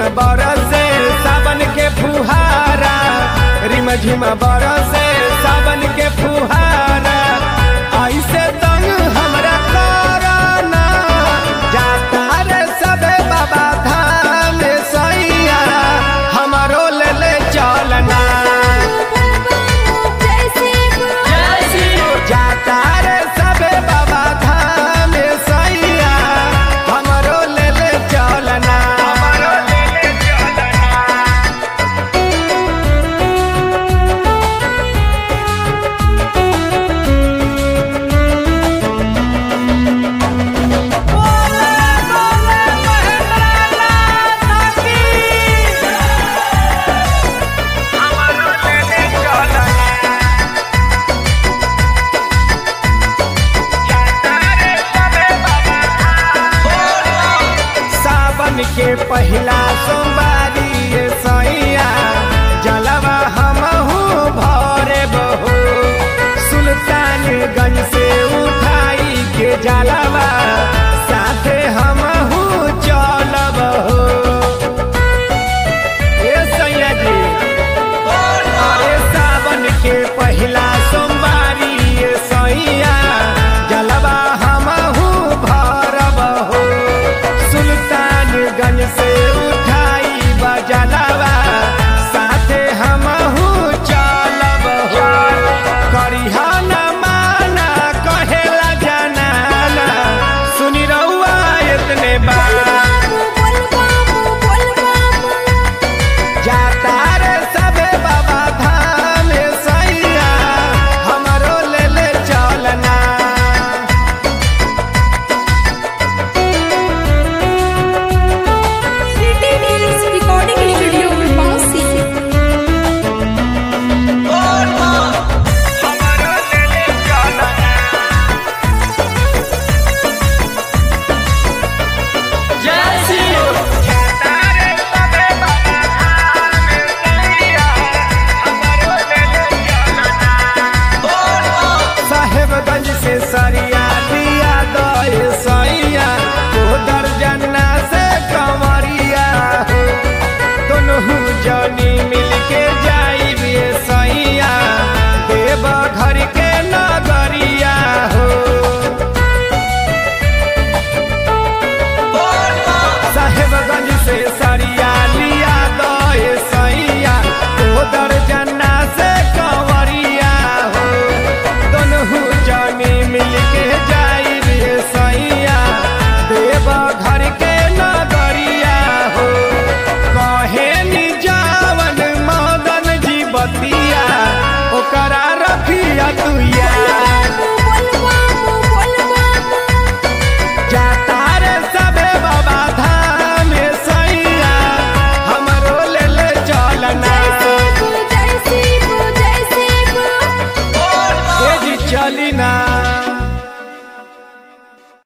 बरसे सावन के फुहारा रिम झिम बरसे सावन के फुहारा ऐसे तंग हमरा करना जाता रे सबे बाबा धाम सैया हमरो ले ले चलना जाता रे सबे बाबा धाम सैया हमरो ले ले चलना हमरो ले ले चलना सावन के पहिला सोमवारी ये सैया जलवा हमहू भरे बहो सुल्तानगंज से उठाई के जलवा साथे हमहू चलब हो ए सैया जी अरे सावन के पहिला सोमवारी ये सैया जलवा हमहू भरब हो सुल्तानगंज से उठाई बजलवा साथे हमहू चलब हो करिहा न माना कहेला जनाना सुनी रहुआ इतने बात जाता रे सबे बाबा धाम सैया हमरो ले ले चलना रिकॉर्डिंग स्टूडियो बांसी हमरो ले ले चलना जाता रे सबे बाबा धाम सैया हमरो ले ले चलना साहेबगंज से सरिया दिया दे सैया तो दर्जना से कंवरिया हो दोनों जनी मिल के जाई सैया देव घर के नगरिया हो साहेबगंज से सरिया लिया दे सैया तो दर्जना से कंवरिया हो दोनों जानी मिल के जाई रे सैया देव घर के नगरिया हो कहे नि जावन मदन जी बतिया ओकरा रखिया तुया जाता रे सबे बाबा धाम सैया हमरो ले ले चलना ए जी चली ना